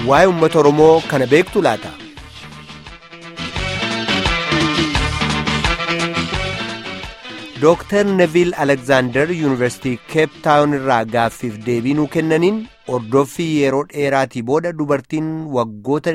waa'ee uummata Oromoo kana beektu laata? Dooktar Neviil Alekzaandar Yuunivarsiitii Keep Taawun irraa gaaffiif deebii nuu kennaniin hordoffii yeroo dheeraatii booda dubartiin waggoota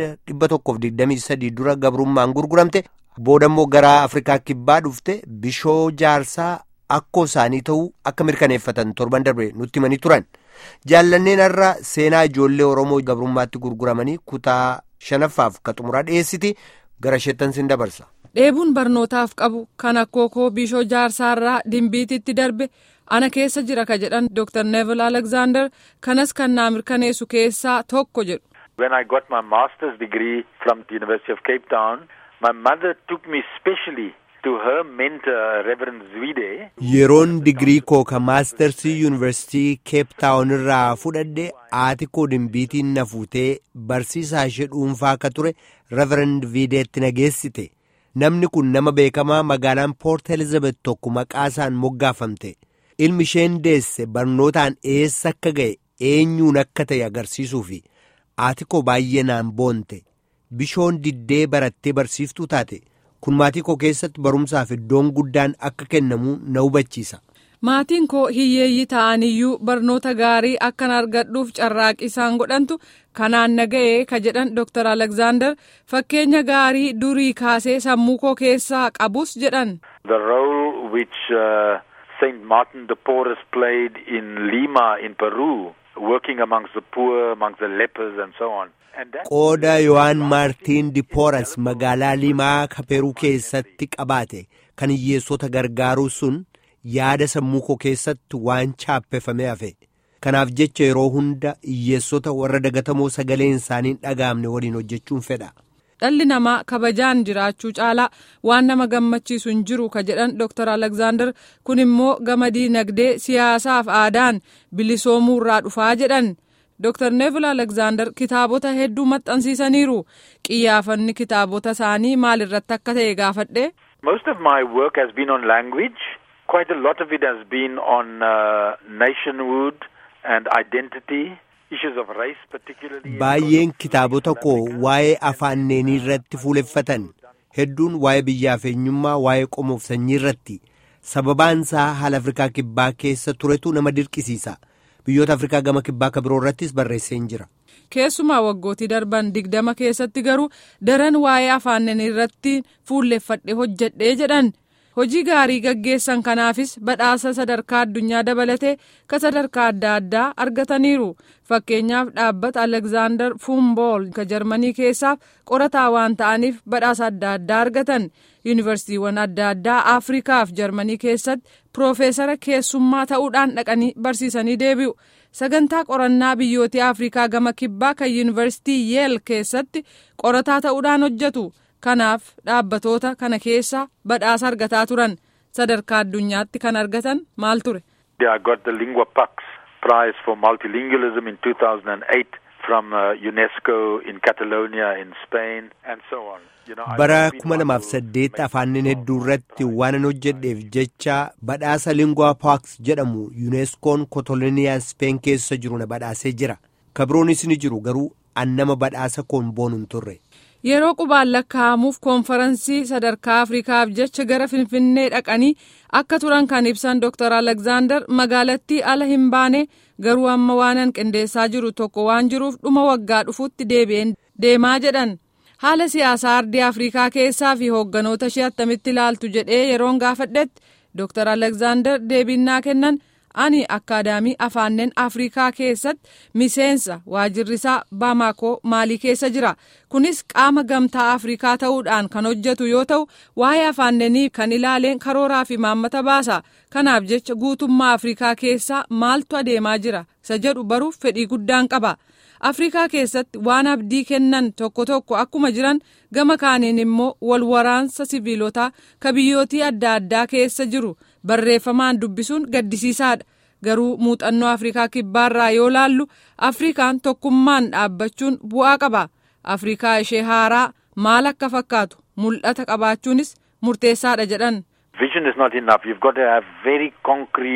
123 dura gabrummaan gurguramte booda immoo gara Afrikaa kibbaa dhufte bishoo jaarsaa akkoo isaanii ta'uu akka mirkaneeffatan torban darbe nutti himanii turan. Jaallanneen irra seenaa ijoollee Oromoo gabrummaatti gurguramanii kutaa shanaffaaf ka xumuraa dhiyeessiti gara isheettan sin dabarsa. Dheebuun barnootaaf qabu kan akkookoo bishoo jaarsaarraa dimbiititti darbe ana keessa jira ka jedhan Dr. Neville Alexander kanas kan naa mirkaneessu keessaa tokko jedhu. When I got my master's degree from the University of Cape Town, my mother took me specially to her mentor, Reverend Zwide. Yeroon digirii koo ka maastarsii yuunivarsiitii Keep Taawun irraa fudhadhe haati koo dimbiitiin na fuutee barsiisaa ishee dhuunfaa ka ture Reverend Videetti na geessite. Namni kun nama beekamaa magaalaan Poort Elizabeth tokko maqaa isaan moggaafamte. Ilmi isheen deesse barnootaan eessa akka ga'e eenyuun akka ta'e agarsiisuufi haati koo baay'ee naan boonte. Bishoon diddee barattee barsiiftuu taate. Kun maatii koo keessatti barumsaaf iddoon guddaan akka kennamu na hubachiisa. Maatiin koo hiyyeeyyii ta'aniyyuu barnoota gaarii akkan argadhuuf carraaqii isaan godhantu kanaan na ga'ee ka jedhan Dr. Alexander fakkeenya gaarii durii kaasee sammuu koo keessaa qabus jedhan. The role which uh, Saint Martin de Porres played in Lima in Peru, working amongst the poor, amongst the lepers and so on. Qooda Yohaan Maartiin Dipooras magaalaa Limaa Kaperuu keessatti qabaate kan hiyyeessota gargaaruu sun yaada sammuu koo keessatti waan chaappeffamee hafe. Kanaaf jecha yeroo hunda hiyyeessota warra dagatamoo sagaleen isaanii dhaga'amne waliin hojjechuun fedha. Dhalli namaa kabajaan jiraachuu caalaa waan nama gammachiisu hin jiru ka jedhan Dr. Alexander kun immoo gama diinagdee siyaasaaf aadaan bilisoomuu irraa dhufaa jedhan. Dr. Neville Alexander kitaabota hedduu maxxansiisaniiru. Qiyyaafanni kitaabota isaanii maalirratti akka ta'e gaafadhe. Most of my work has been on language. Quite a lot of it has been on uh, nationhood and identity. Issues of race particularly. Baay'een kitaabota koo waa'ee afaanneenii irratti fuuleffatan. Hedduun waa'ee biyyaaf eenyummaa waa'ee qomoof sanyii irratti. Sababaan isaa haala Afrikaa kibbaa keessa turetu nama dirqisiisa. biyyoota afrikaa gama kibbaa ka biroo irrattis barreessee jira. keessumaa waggootii darban digdama keessatti garuu daran waa'ee afaanneenii irratti fuulleffadhe hojjedhee jedhan hojii gaarii gaggeessan kanaafis badhaasa sadarkaa addunyaa dabalatee ka sadarkaa adda addaa argataniiru fakkeenyaaf dhaabbata alexander fumbool ka jarmanii keessaaf qorataa waan ta'aniif badhaasa adda addaa argatan yuunivarsiitiiwwan adda addaa afrikaaf jarmanii keessatti piroofeesara keessummaa ta'uudhaan dhaqanii barsiisanii deebi'u sagantaa qorannaa biyyootii afrikaa gama kibbaa kan yuunivarsiitii yeel keessatti qorataa ta'uudhaan hojjetu kanaaf dhaabbatoota kana keessa badhaasa argataa turan sadarkaa addunyaatti kan argatan maal ture. I got the Lingua Pax Prize for Multilingualism in 2008 from uh, UNESCO in Catalonia in Spain and so on. You know, bara kuma lamaaf saddeet afaaniin hedduu irratti waanan hojjedheef jecha badhaasa lingua paaks jedhamu yuuneskoon kootolooniyaa speen keessa jiru na badhaasee jira kabiroonis ni jiru garuu annama badhaasa koon boonu hin turre. yeroo qubaan lakkaa'amuuf koonfaransii sadarkaa afrikaaf jecha gara finfinnee dhaqanii akka turan kan ibsan dr alexander magaalattii ala hin baane garuu amma waanan qindeessaa jiru tokko waan jiruuf dhuma waggaa dhufutti deebi'een deemaa jedhan. haala siyaasaa ardii afrikaa keessaa fi hoogganoota ishee attamitti ilaaltu jedhee yeroon gaafadhetti dr alexander deebinnaa kennan ani akkaadaamii afaanneen afrikaa keessatti miseensa waajirrisaa baamaakoo maalii keessa jira kunis qaama gamtaa afrikaa ta'uudhaan kan hojjetu yoo ta'u waa'ee afaanneenii kan ilaaleen karooraa fi maammata baasa kanaaf jecha guutummaa afrikaa keessaa maaltu adeemaa jira isa jedhu baruuf fedhii guddaan qaba. afrikaa keessatti waan abdii kennan tokko tokko akkuma jiran gama kaaniin immoo wal waraansa siviilotaa ka biyyootii adda addaa keessa jiru barreeffamaan dubbisuun gaddisiisaadha garuu muuxannoo afrikaa kibbaarraa yoo laallu afrikaan tokkummaan dhaabbachuun bu'aa qaba afrikaa ishee haaraa maal akka fakkaatu mul'ata qabaachuunis murteessaadha jedhan. Vision is not enough. You've got to have very concrete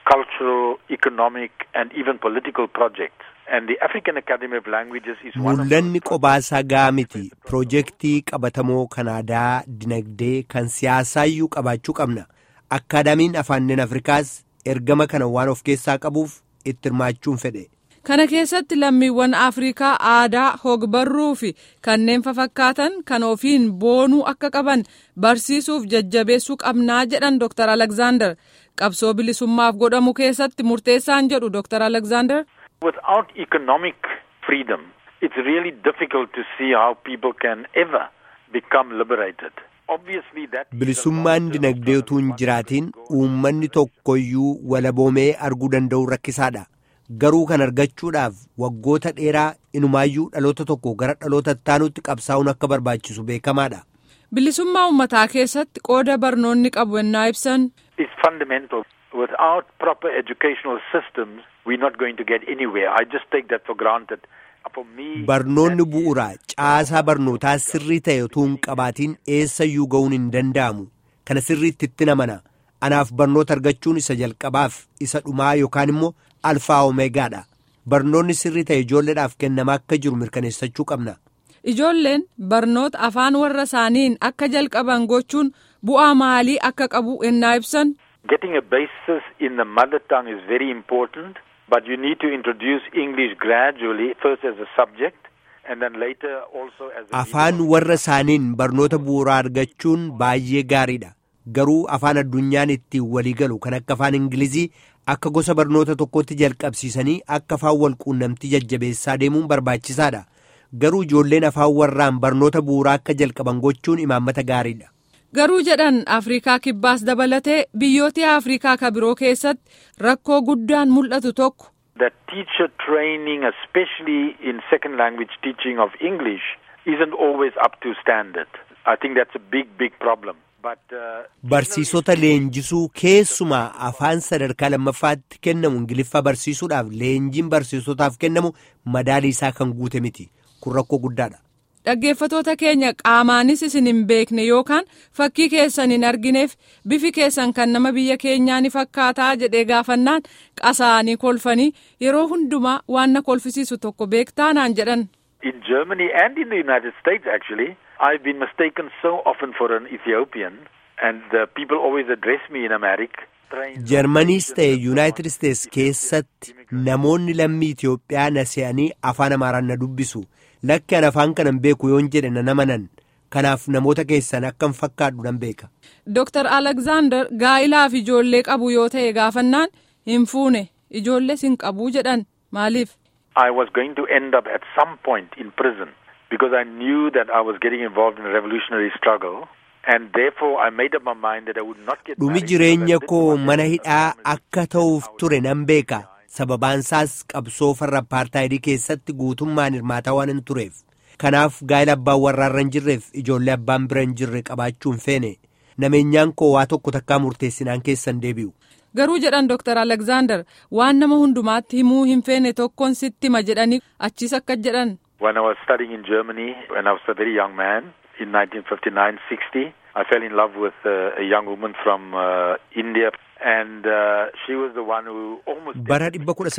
cultural, economic, and even political projects. And the African Academy of Languages is one of Mul'anni qobaasaa gahaa miti. Piroojeektii qabatamoo kan aadaa, dinagdee, kan siyaasaayyuu qabaachuu qabna. Akkaadaamiin afaaniin Afrikaas ergama kana waan of keessaa qabuuf itti hirmaachuun fedhe. Kana keessatti lammiiwwan Afrikaa aadaa hogbarruu fi kanneen fafakkaatan kan ofiin boonuu akka qaban barsiisuuf jajjabeessuu qabnaa jedhan Dr. Alexander. Qabsoo bilisummaaf godhamu keessatti murteessaan jedhu Dr. Alexander. Without economic freedom, it's really difficult to see how people can ever become liberated. Obviously that Bilisummaan dinagdee utuu hin jiraatiin uummanni tokkoyyuu walaboomee arguu danda'u rakkisaadha. Garuu kan argachuudhaaf waggoota dheeraa inumaayyuu dhaloota tokko gara dhaloota ittaanutti qabsaa'uun akka barbaachisu beekamaadha. Bilisummaa uummataa keessatti qooda barnoonni qabu ennaa ibsan. is fundamental. Without proper educational systems, we're not going to get anywhere. I just take that for granted. For me, Barnoonni that is- bu'uura caasaa barnootaa sirrii ta'e utuu hin qabaatiin eessayyuu ga'uun hin danda'amu. Kana sirriitti itti namana. Anaaf barnoota argachuun isa jalqabaaf isa dhumaa yookaan immoo alfaa omeegaadha. Barnoonni sirrii ta'e ijoolleedhaaf kennamaa akka jiru mirkaneessachuu qabna. Ijoolleen barnoota afaan warra isaaniin akka jalqaban gochuun bu'aa maalii akka qabu ennaa ibsan. Getting a basis in the mother tongue is very important, but you need to introduce English gradually, first as a subject, and then later also as a Afaan medium. warra isaaniin barnoota bu'uuraa argachuun baay'ee gaariidha. Garuu afaan addunyaan ittiin walii galu kan akka afaan Ingilizii akka gosa barnoota tokkotti jalqabsiisanii akka afaan wal quunnamtii jajjabeessaa deemuun barbaachisaadha. Garuu ijoolleen afaan warraan barnoota bu'uuraa akka jalqaban gochuun imaammata gaariidha. Garuu jedhan Afrikaa kibbaas dabalatee biyyoota Afrikaa ka biroo keessatti rakkoo guddaan mul'atu tokko. that teacher training, especially in second language teaching of English, isn't always up to standard. I think that's a big, big problem. But uh, Barsiisota leenjisuu keessumaa afaan sadarkaa lammaffaatti kennamu ingiliffaa barsiisuudhaaf leenjiin barsiisotaaf kennamu madaalii isaa kan guute miti. Kun rakkoo guddaadha. Dhaggeeffatoota keenya qaamaanis isin hin beekne yookaan fakkii keessan hin argineef bifi keessan kan nama biyya keenyaa ni fakkaataa jedhee gaafannaan qasaanii kolfanii yeroo hundumaa waan na kolfisiisu tokko beektaa naan jedhan. in Germany and in the United States, actually, I've been mistaken so often for an Ethiopian, and uh, people always address me in Amharic. Jarmaniis ta'e Yuunaayitid Isteets keessatti namoonni lammii Itoophiyaa na se'anii afaan Amaaraan na dubbisu. Lakki an afaan kanan beeku yoon jedhe na namanan. Kanaaf namoota keessan akkan fakkaadhu nan beeka. Dr. Alexander gaa'ilaaf ijoollee qabu yoo ta'e gaafannaan hin fuune ijoollees hin qabu jedhan maaliif? I was going to end up at some point in prison because I knew that I was getting involved in a revolutionary struggle, and therefore I made up my mind that I would not get Dhumi married jireenya because I didn't koo want mana to hidhaa have a akka ta'uuf ture nan beeka. Sababaansaas qabsoo farra apartaayidii keessatti guutummaan hirmaataa waan hin tureef. Kanaaf gaa'ila abbaan warraarra hin jirreef ijoollee abbaan bira hin jirre qabaachuu hin feene. Nameenyaan koo waa tokko takkaa murteessinaan keessan deebi'u. Garuu jedhan Dr. Alexander waan nama hundumaatti himuu hin feene tokkoon sitti hima jedhanii achiis akka jedhan. When I was studying in Germany, when I was a very young man, in 1959-60, I fell in love with uh, a young woman from uh, India, and uh, she was the one who almost... Bara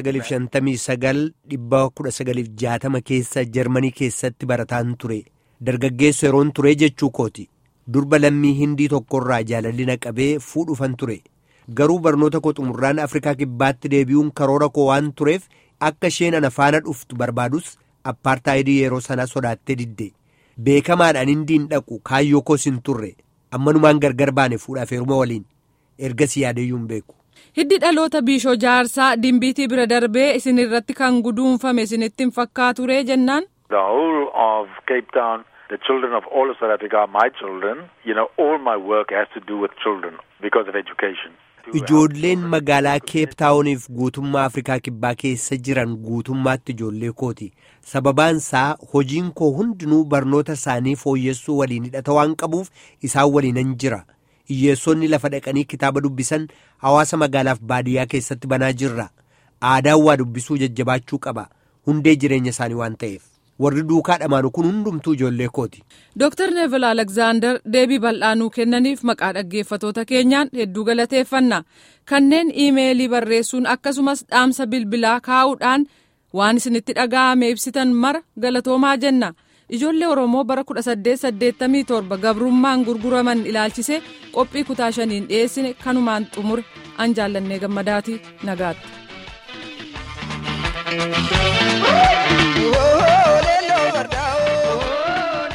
1959-1960 keessa Jarmanii keessatti barataan ture. Dargaggeessa yeroon ture jechuu kooti. Durba lammii hindii tokkorraa jaalalli na qabee fuudhufan ture. Garuu barnoota koo xumurraan Afrikaa kibbaatti deebi'uun karoora koo waan tureef akka isheen ana faana dhuftu barbaadus appaartaayidii yeroo sanaa sodaattee didde. Beekamaadhaan hindiin dhaqu kaayyoo koos hin turre. Ammanumaan gargar baane fuudhaaf heeruma waliin. Ergasii yaadeyyuu hin beeku. Hiddi dhaloota biishoo jaarsaa dimbiitii bira darbee isin irratti kan guduunfame isinitti hin fakkaaturee jennaan. The whole of Cape Town, the children of all of South Africa are my children. You know, all my work has to do with children because of education. Ijoolleen magaalaa keeptaawuniif guutummaa Afrikaa kibbaa keessa jiran guutummaatti ijoollee kooti. Sababaansaa hojiin koo hundinuu barnoota isaanii fooyyessuu waliin hidhata waan qabuuf isaan waliinan jira. Hiyyeessonni lafa dhaqanii kitaaba dubbisan hawaasa magaalaaf baadiyyaa keessatti banaa jirra. Aadaan waa dubbisuu jajjabaachuu qaba. Hundee jireenya isaanii waan ta'eef. warri duukaa dhamaanu kun hundumtuu ijoollee kooti. Dr. Neville Alexander deebii bal'aanuu kennaniif maqaa dhaggeeffatoota keenyaan hedduu galateeffanna. Kanneen iimeelii barreessuun akkasumas dhaamsa bilbilaa kaa'uudhaan waan isinitti dhaga'ame ibsitan mara galatoomaa jenna. Ijoollee Oromoo bara 1887 gabrummaan gurguraman ilaalchise qophii kutaa shaniin dhiyeessine kanumaan xumure an jaallannee gammadaati nagaatti.